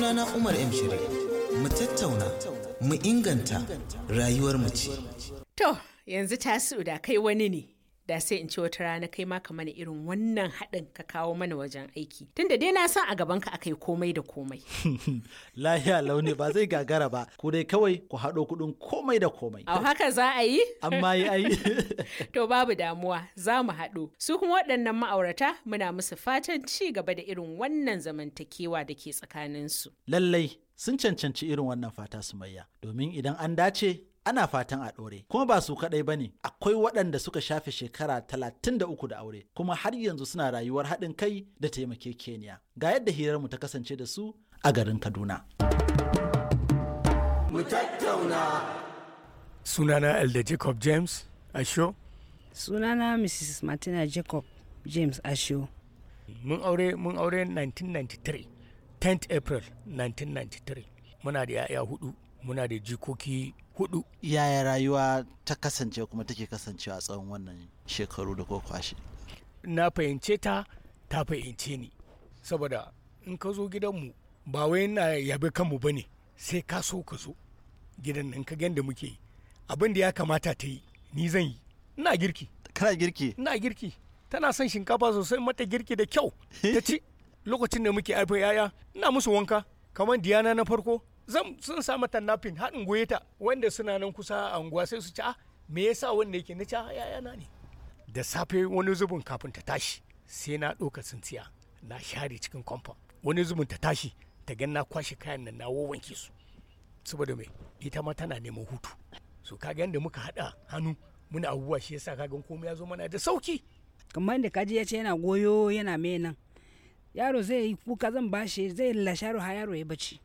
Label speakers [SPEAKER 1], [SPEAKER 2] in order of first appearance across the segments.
[SPEAKER 1] Sunana Umar M. Shiri. Mu tattauna, mu inganta rayuwar mu ce.
[SPEAKER 2] To, yanzu tasu da kai wani ne. Da sai in ce wata rana kai ma ka mana irin wannan haɗin ka kawo mana wajen aiki. Tunda dai na san a gaban ka akai komai da komai.
[SPEAKER 3] Lahiya launi ba zai gagara ba, ku dai kawai ku haɗo kuɗin komai da komai.
[SPEAKER 2] Au haka za a yi?
[SPEAKER 3] Amma yi ai.
[SPEAKER 2] To babu damuwa za mu haɗu. Su kuma waɗannan ma'aurata muna musu fatan ci gaba da irin wannan zamantakewa da ke tsakaninsu.
[SPEAKER 3] Lallai sun cancanci irin wannan fata sumayya, domin idan an dace ana fatan a ɗore. Kuma ba su kaɗai ba ne, akwai waɗanda suka shafe shekara talatin da uku da aure, kuma har yanzu suna rayuwar haɗin kai da taimakekeniya. Ga yadda hirarmu ta kasance da su a garin Kaduna.
[SPEAKER 4] sunana elder jacob james asho
[SPEAKER 5] sunana mrs martina jacob james asho
[SPEAKER 4] mun aure mun aure 1993 10th april 1993 muna da yaya hudu muna da jikoki hudu
[SPEAKER 3] Yaya rayuwa ta kasance kuma take kasancewa a tsawon wannan shekaru da ko kwashe?
[SPEAKER 4] na fahimce ta ta fahimce ni saboda in ka zo gidanmu ba wai na yabe kanmu ba ne sai ka so ka zo gidan nan ka gan da muke yi abin da ya kamata ta yi ni zan yi ina girki
[SPEAKER 3] Kana girki?
[SPEAKER 4] ina girki tana son shinkafa sosai mata girki da kyau ta ci lokacin da muke haifa yaya ina musu wanka kamar diyana na farko zan sun sa mata nafin haɗin goye ta wanda suna nan kusa a unguwa sai su ci a me yasa wanda yake na ci a yaya na ne da safe wani zubin kafin ta tashi sai na ɗauka tsintsiya na share cikin kwamfa wani zubin ta tashi ta gan na kwashe kayan nan na wanke su saboda mai ita ma tana neman hutu so kaga yadda muka haɗa hannu muna abubuwa shi yasa kagan komai ya zo mana da sauki
[SPEAKER 5] kamar da kaji ya ce yana goyo yana mai nan yaro zai yi kuka zan bashi zai lashe yaro har yaro ya bacci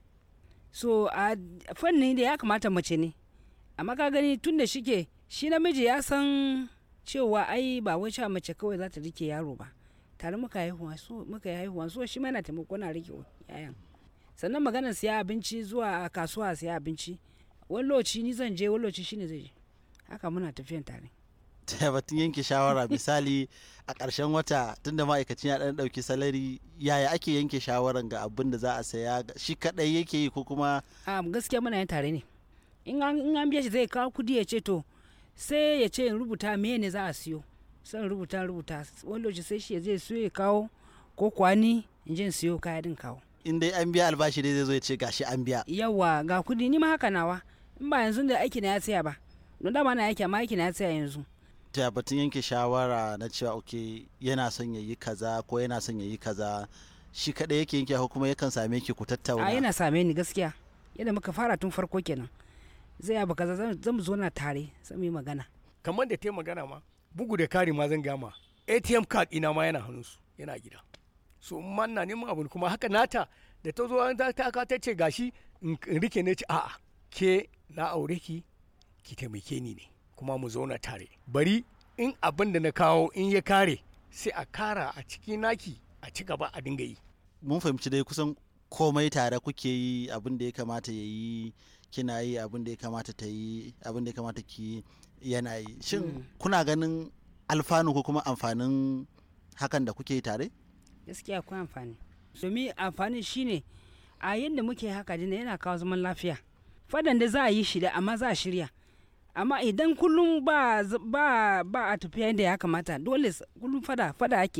[SPEAKER 5] so a fannin da ya kamata mace ne amma ka gani tun da shike shi namiji ya san cewa ai ba wai cewa mace kawai za ta rike yaro ba tare muka haihuwa so muka yi haihuwa so shi ma yana taimako na rike yayan sannan maganar siya abinci zuwa kasuwa siya abinci wani lokaci ni zan je wani lokaci shine zai je haka muna tafiyan tare
[SPEAKER 3] ta batun yanke shawara misali a ƙarshen wata tunda ma'aikacin ya ɗan ɗauki salari yaya ake yanke shawaran ga abin da za a saya shi kaɗai yake yi ko kuma
[SPEAKER 5] a gaskiya muna yin tare ne in an in an biya shi zai kawo kudi ya ce to sai ya ce in rubuta me ne za a siyo sai in rubuta rubuta wani lokaci sai shi ya zai siyo ya kawo ko kwani in je in siyo kaya din kawo
[SPEAKER 3] in dai an biya albashi dai zai zo ya ce gashi an biya
[SPEAKER 5] yawa ga kudi ni ma haka nawa in ba yanzu da aiki na ya tsaya ba don dama na aiki amma aiki na ya tsaya yanzu
[SPEAKER 3] ta batun yanke shawara na cewa ok yana son ya yi kaza ko yana son ya yi kaza shi kaɗai yake yanke ko kuma yakan same ki ku tattauna
[SPEAKER 5] a yana same ni gaskiya yadda muka fara tun farko kenan zai abu kaza zan zan zo na tare sai mu yi magana
[SPEAKER 4] kamar da ta yi magana ma bugu da kari ma zan gama atm card ina ma yana hannunsu yana gida so in ma ina neman abu kuma haka nata da ta zo ta ta ka ta ce gashi in in rike ne ce a'a ke na aure ki ki taimake ni ne kuma mu zauna tare bari in abin da na kawo in ya kare sai a kara a ciki naki a ci gaba a dinga yi
[SPEAKER 3] mun fahimci dai kusan komai tare kuke yi abin da ya kamata ya yi kina yi abin da ya kamata ta yi abin da ya kamata ki yana yi shin kuna ganin alfanu ko kuma amfanin hakan da kuke yi tare
[SPEAKER 5] gaskiya akwai amfani domin amfani shine a yadda muke haka dina yana kawo zaman lafiya fadan da za a yi shi da amma za a shirya amma idan kullum ba ba ba a tafiya yadda ya kamata dole s- kullum fada fada ake